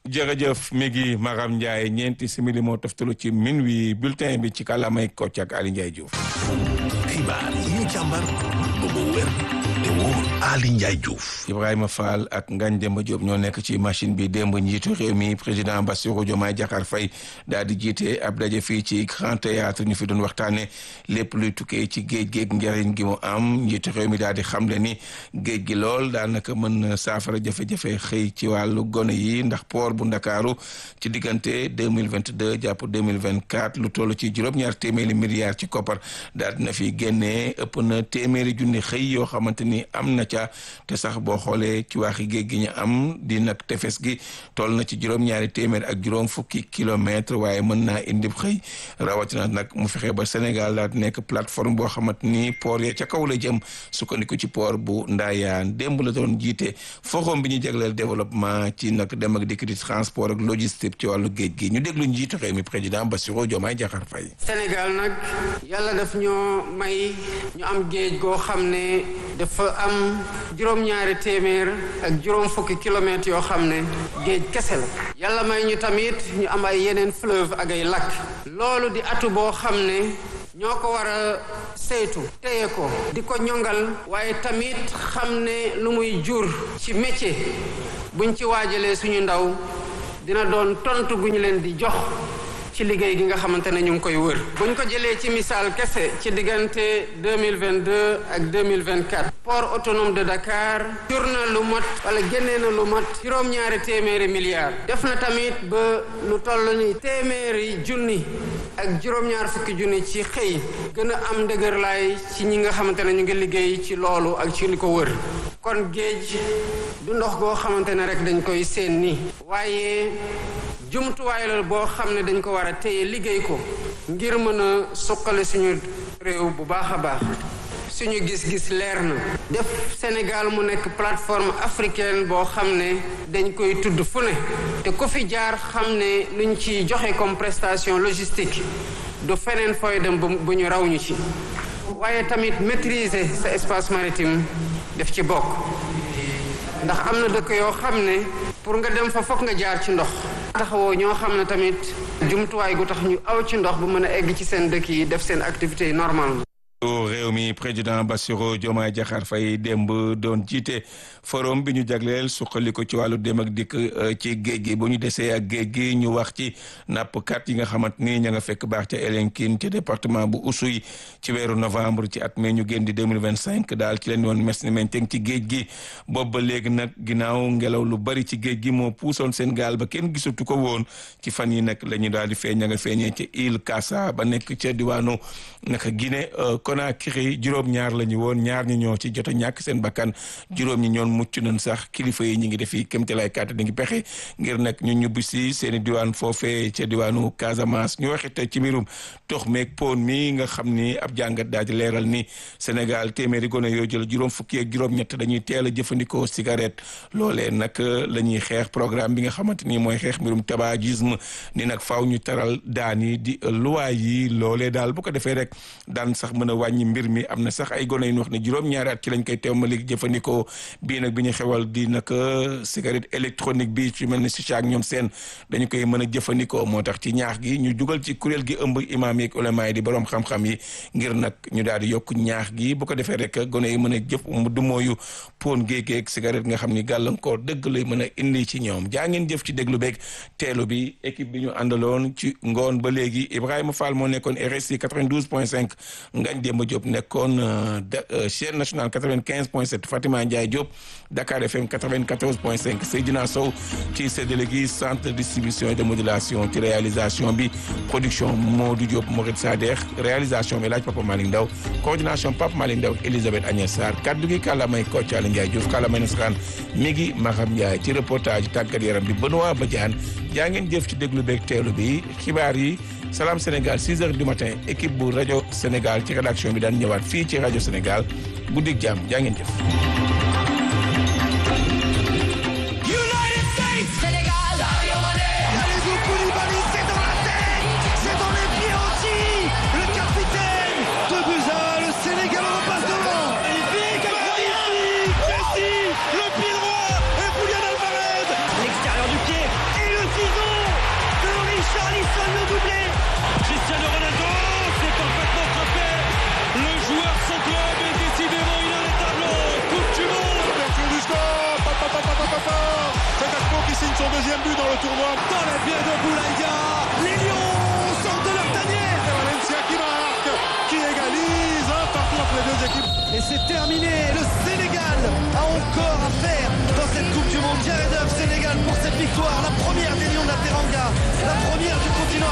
jërëjëf mi ngi Maram Ndiaye ñeenti simili moo toftalu ci min wi bulletin bi ci kàllaamay Kocc ak Ali Ndiaye Diouf. xibaar yi ñu càmbar ba mu wér te wóor Ali Ndiaye Diouf. Ibrahima Fall ak Ngagne Demba Diop ñoo nekk ci machine bi démb njiitu réew mi président Bassirou Diomaye Diakhar Faye daal di jiite ab daje fii ci Grand Théâtre ñu fi doon waxtaane lépp luy tukkee ci géej géej njëriñ gi mu am njiitu réew mi daal di xamle ni géej gi lool daanaka mën na saafara jafe-jafe xëy ci wàllu gone yi ndax port bu Ndakaaru ci diggante deux mille vingt deux jàpp deux mille vingt quatre lu toll ci juróom-ñaar téeméeri milliards ci koppar daal dina fi génnee ëpp na téeméeri junni xëy yoo xamante ni am na ca te sax boo xoolee ci waaxi géej gi ñu am di nag tefes gi toll na ci juróom-ñaari téeméer ak juróom fukki kilomètre waaye mën naa indi xëy rawatina nag mu fexe ba Sénégal daal di nekk plateforme boo xamante ni port ya ca kaw la jëm sukkandiku ci port bu Ndayane démb la doon jiite forum bi ñu jagleel développement ci nag dem ak dikk di transport ak logistique ci wàllu géej gi ñu déglu njiitu réew mi président Bassirou Diomaye Diakhar Faye. Sénégal nag yàlla daf ñoo may ñu am géej goo xam ne dafa am juróom-ñaari téeméer ak juróom fukki kilomètres yoo xam ne géej kese la yàlla may ñu tamit ñu am ay yeneen fleuve ak ay lac loolu di atu boo xam ne ñoo ko war a saytu téye ko di ko ñongal waaye tamit xam ne lu muy jur ci métier buñ ci waajalee suñu ndaw dina doon tontu gu ñu leen di jox ci liggéey gi nga xamante ne ñu ngi koy wër buñ ko jëlee ci misaal kese ci diggante 2022 ak 2024 port autonome de Dakar jur na lu mat wala génnee na lu mat juróom-ñaari téeméeri milliards def na tamit ba lu toll ni téeméeri junni ak juróom-ñaar fukki junni ci xëy gën a am ndëgërlaay ci ñi nga xamante ne ñu ngi liggéey ci loolu ak ci li ko wër kon géej du ndox goo xamante ne rek dañ koy seen ni waaye jumtuwaay la boo xam ne dañ ko war a téye liggéey ko ngir mën a suqale suñu réew bu baax a baax suñu gis-gis leer na def Sénégal mu nekk plateforme africaine boo xam ne dañ koy tudd fu ne te ku fi jaar xam ne luñ ci joxe comme prestation logistique du feneen fooy dem bu ñu raw ñu ci waaye tamit maîtriser sa espace maritime def ci bokk ndax am na dëkk yoo xam ne pour nga dem fa fokk nga jaar ci ndox taxawoo ñoo xam ne tamit jumtuwaay gu tax ñu aw ci ndox bu mën a egg ci seen dëkk yi def seen activité yi normalement réew mi président Bassirou Diomaye Diakhar Faye démb doon jiite forum bi ñu jagleel suqali ko ci wàllu dem ak dikk ci géej gi bu ñu desee ak géej gi ñu wax ci nappkat yi nga xamante ni ña nga fekk baax ca Elinkine ci département bu Oussouye ci weeru novembre ci at mi ñu génn di 2025 daal ci leen woon mes ni menteng ci géej gi boobu ba léegi nag ginnaaw ngelaw lu bari ci géej gi moo puusoon seen gaal ba kenn gisatu ko woon ci fan yi nag la ñu daal di feeñ ña nga feeñee ci île Kassa ba nekk ca diwaanu naka Guinée Conakry juróom-ñaar la ñu woon ñaar ñi ñoo ci jot a ñàkk seen bakkan juróom ñi ñoon mucc nañ sax kilifa yi ñi ngi defi kémtalaay kàtt di ngi pexe ngir nag ñu ñubbi si seen i diwaan foofee ca diwaanu Casamance ñu waxit ci mbirum tox meeg pon mi nga xam ni ab jàngat daal di leeral ni Sénégal téeméeri gone yoo jël juróom fukki ak juróom-ñett dañuy teel a jëfandikoo cigarette loolee nag la ñuy xeex programme bi nga xamante ni mooy xeex mbirum tabagisme ni nag faaw ñu taral daan yi di luwaay yi loolee daal bu ko defee rek daan sax mën a wàññi mbir mi am na sax ay gone yu wax ne juróom-ñaari at ci lañ koy teewmali jëfandikoo bii nag bi ñu xewal di nag cigarette électronique bi ci mel ni si ak ñoom seen dañu koy mën a jëfandikoo moo tax ci ñaax gi ñu jugal ci kuréel gi ëmb imaam yi ak ulama yi di borom xam-xam yi ngir nag ñu daal di yokk ñaax gi bu ko defee rek gone yi mën a jëf du mooyu pon géegeeg cigarette nga xam ni gàllankoor dëgg lay mën a indi ci ñoom jaa ngeen jëf ci déglu beeg teelu bi équipe bi ñu àndaloon ci ngoon ba léegi Ibrahima Fall moo nekkoon RSI 92 point 5 Ngagne Demba Diop nekkoon chaîne nationale 95 point 7 Fatima Ndiaye Diop Dakar FM 94 point 5 Seydina Sow ci séddale gi centre de distribution et de modulation ci réalisation bi production Modou Diop Mouride Sader réalisation bi laaj Papa Malick Ndaw coordination Papa Malick Ndaw Elisabeth Agnès Sarr kaddu gi kàllaamay Kocc Aly Ndiaye Diouf kàllaamay nasaraan mi ngi Maham Ndiaye ci reportage tàggat yaram bi Benoît Badiane jaa ngeen jëf ci déglu beeg teelu bi xibaar yi Salam Sénégal 6 heures du matin équipe bu rajo Sénégal ci rédaction bi daan ñëwaat fii ci rajo Sénégal guddik jàmm jaa ngeen jëf. L'extérieur du pied et le signe son deuxième but dans le tournoi. Dans les pieds de Boulaïdia, les Lions sortent de leur tanière. Et Valencia qui marque, qui égalise un partout entre les deux équipes. Et c'est terminé. Le Sénégal a encore à faire dans cette Coupe du Monde. Jared Huff, Sénégal pour cette victoire, la première des Lions de la Teranga, la première du continent